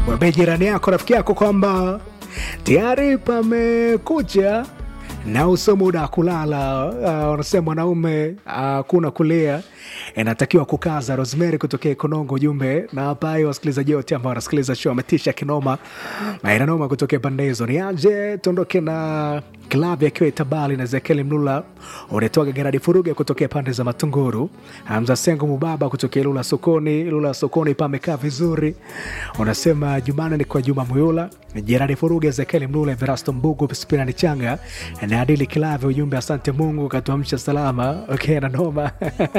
mwambie jirani yako rafiki yako kwamba tayari pamekucha na uso muda wa kulala. Uh, wanasema mwanaume hakuna uh, kulia, inatakiwa kukaza. Rosemary kutokea Konongo, ujumbe na hapa hiyo. Wasikilizaji wote ambao wanasikiliza show ametisha kinoma na inanoma kutokea pande hizo. Ni aje tuondoke na klabu yakiwa itabali na Zekeli Mlula, unatoka Geradi Furuge kutokea pande za Matunguru, Hamza Sengo Mubaba kutokea Lula Sokoni. Lula Sokoni pamekaa vizuri, unasema Jumana ni kwa Juma Muyula, Geradi Furuge, Zekeli Mlula, Verasto Mbugu, Spirani Changa na Adili Kilave. Ujumbe asante Mungu katuamsha salama. Okay, na noma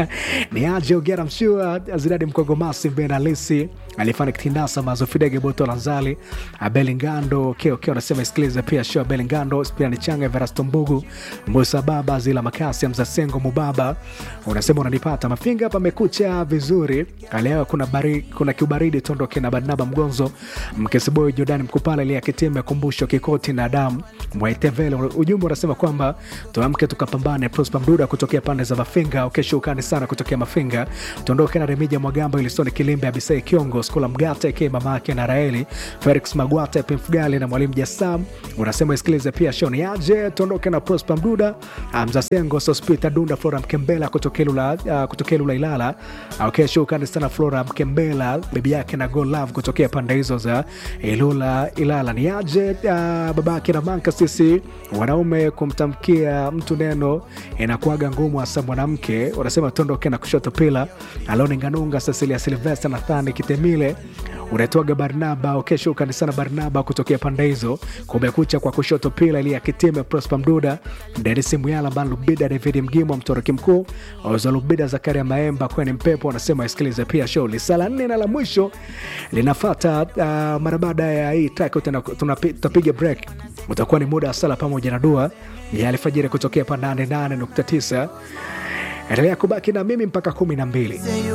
ni aje Ugera Mshua, Zidadi Mkogomasi, Mbena Lisi alifanya kitinasa mazo Fidege Boto Lanzali, Abeli Ngando okay, okay, unasema isikilize pia show Abeli Ngando, Spirani Changa, Verasto Mbugu, Musa Baba, Zila Makasi, Mza Sengo Mubaba, unasema unanipata mafinga hapa, amekucha vizuri leo. Kuna bari, kuna kiubaridi tondoke na Barnaba Mgonzo, Mkesiboy Jordani Mkupala, Lia Kitime, Kumbusho Kikoti na Damu Mwaitevele. Ujumbe unasema kwamba tuamke tukapambane. Prosper Mduda kutokea pande za Mafinga, ukesha ukani sana kutokea Mafinga, tuondoke na Remija Mwagambo, Ilisoni Kilimbe, Abisai Kiongo, Skula Mgata eke mama yake na Raeli, Felix Magwata, Pemfugale na Mwalimu Jasam. Unasema isikilize pia shoni aje, tuondoke na Prosper Mduda, Hamza Sengo, Sospita Dunda, Flora Mkembela kutokea Lula, uh, kutokea Lula Ilala, ukesha ukani sana Flora Mkembela, bibi yake na Go Love kutokea pande hizo za Ilula Ilala. Ni aje uh, babake na Manka, sisi wanaume kumtamkia mtu neno inakuaga ngumu, hasa mwanamke. Wanasema tondoke na kushoto pila Aloni Nganunga, Cecilia Silvester, Nathani Kitemile, unatoaga Barnaba ukesho ukani sana Barnaba kutokea pande hizo. Kumekucha kwa kushoto pila ili akitime Prosper Mduda, Derisi Muyala, Ban Lubida, David Mgimo, Mtoroki Mkuu, Oza Lubida, Zakaria Maemba, Kweni Mpepo. Wanasema isikilize pia show lisala nne na la mwisho linafata uh, mara baada ya hii track tutapiga break utakuwa ni muda wa sala pamoja na dua ya alfajiri kutokea pa 88.9. Endelea kubaki na mimi mpaka kumi na mbili.